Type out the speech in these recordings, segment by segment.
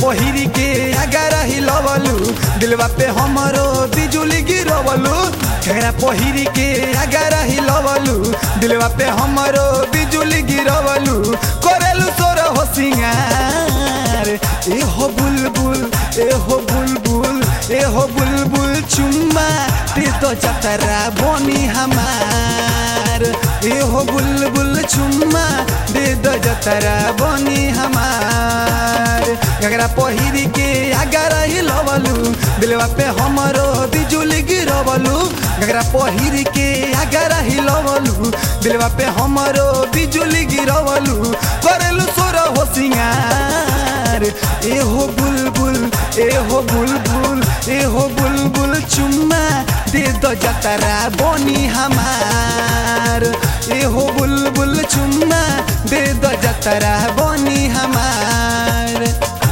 पहिरी के अगर हिलवलू दिलवा पे हमरो बिजुली गिरवलू घेरा पहिरी के अगर हिलवलू दिलवा पे हमरो बिजुली गिरवलू करेलू सोर हो सिंगार ए हो बुलबुल ए हो बुलबुल ए हो बुलबुल चुम्मा ते तो जतरा बोनी हमार ए हो बुलबुल चुम्मा दे दो जतरा बोनी हमार गगरा पहिरी के अगर हिलवलू दिलवा पे हमरो बिजुली गिरवलू गगरा पहिरी के अगर हिलवलू दिलवा पे हमरो बिजुली गिरवलू करेलू सोर हो सिंगार ए हो बुलबुल ए हो बुलबुल ए हो बुलबुल चुम्मा दे दो जतरा बोनी हमार ए हो बुलबुल चुम्मा दे दो जतरा बोनी हमार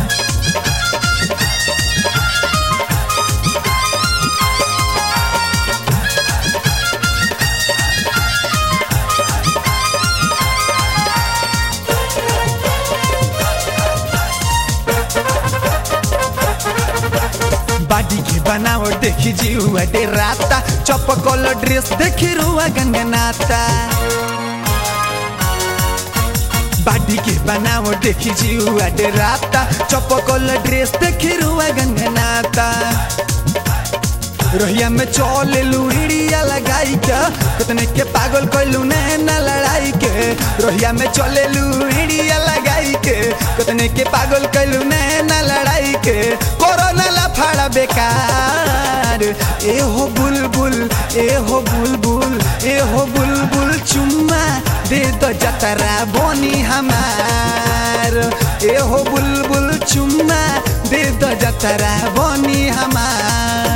बाडी के बनावट देखी जीवा डेराता चपकल ड्रेस देखी रुआ गंगनाता बाडी के बनावट देखी जीवा डेराता चपकल ड्रेस देखी रुआ गंगनाता रोहिया में चले लुड़िया लगाई के कितने के पागल कैलू नैना लड़ाई के रोहिया में चले लुड़िया लगाई के कितने के पागल कैलू नैना लड़ाई के कोरोना लफड़ा बेकार ए हो बुलबुल ए हो बुलबुल ए हो बुलबुल चुम्मा दे दो जतरा बोनी हमार ए हो बुलबुल चुम्मा दे दो जतरा बोनी हमार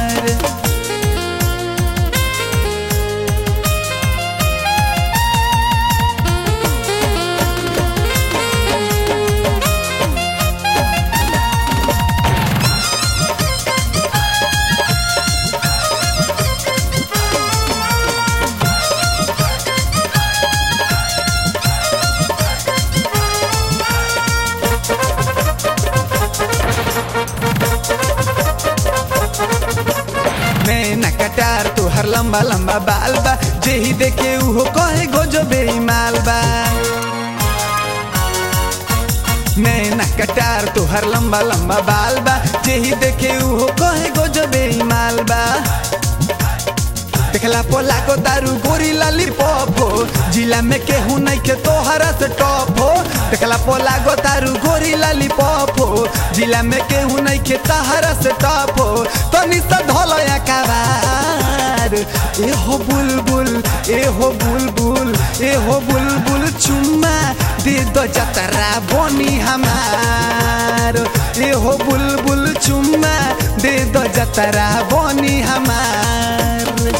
नैना कटार तुहर लंबा लंबा बाल बा जेही देखे उहो कहे गोजो बेईमाल बा नैना कटार तुहर लंबा लंबा बाल बा जेही देखे उहो कहे गोजो बेईमाल बा देखला पोला को दारू गोरी लाली पॉप हो जिला में केहू नहीं के तोहरा से टॉप हो देखला पोला को दारू गोरी लाली पॉप हो जिला में केहू नहीं के तहरा से टॉप हो तो निसा धोलो या कबार ए हो बुलबुल ए हो बुलबुल ए हो बुलबुल चुम्मा दे दो जतरा बोनी हमार ए हो बुलबुल चुम्मा दे दो जतरा बोनी हमार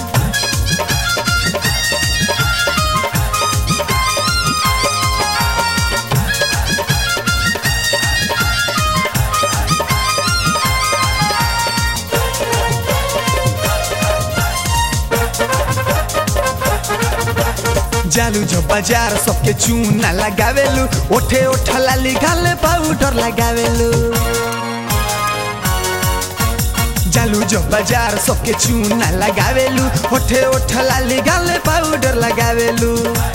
जालू जो बाजार सबके चूना लगावेलू ओठे ओठा लाली गाले पाउडर लगावेलू जालू जो बाजार सबके चूना लगावेलू ओठे ओठा लाली गाले पाउडर लगावेलू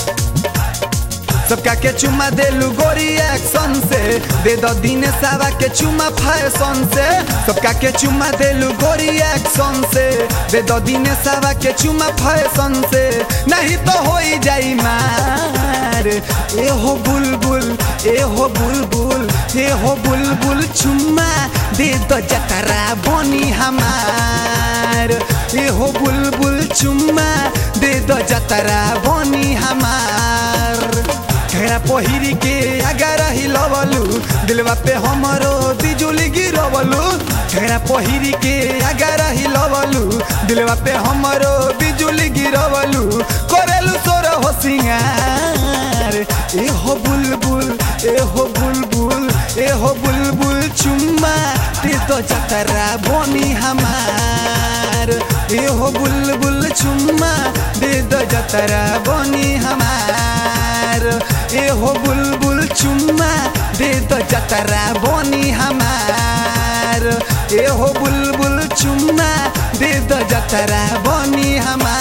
सबका के चुमा देलू गोरी एक्शन से दे दो दिन सावा के चुमा फैशन से सबका के चुमा देलू गोरी एक्शन से दे दो दिन सावा के चुमा फैशन से नहीं तो हो ही जाई मार ए हो बुलबुल ए हो बुलबुल ए हो बुलबुल चुम्मा दे दो जतरा बोनी हमार ए हो बुलबुल चुम्मा दे दो जतरा बोनी हमार घेरा पहिरी के अगर हिलवलू दिलवा पे हमरो बिजुली गिरवलू घेरा पहिरी के अगर हिलवलू दिलवा पे हमरो बिजुली गिरवलू करेलू सोर हो सिंगार ए हो बुलबुल ए हो बुलबुल ए हो बुलबुल चुम्मा ते तो जतरा बोनी हमार ए हो बुलबुल चुम्मा दे दो जतरा बोनी हमार ए हो बुलबुल चुम्मा दे दो जतरा बोनी हमार ए हो बुलबुल चुम्मा दे दो जतरा बनी हमार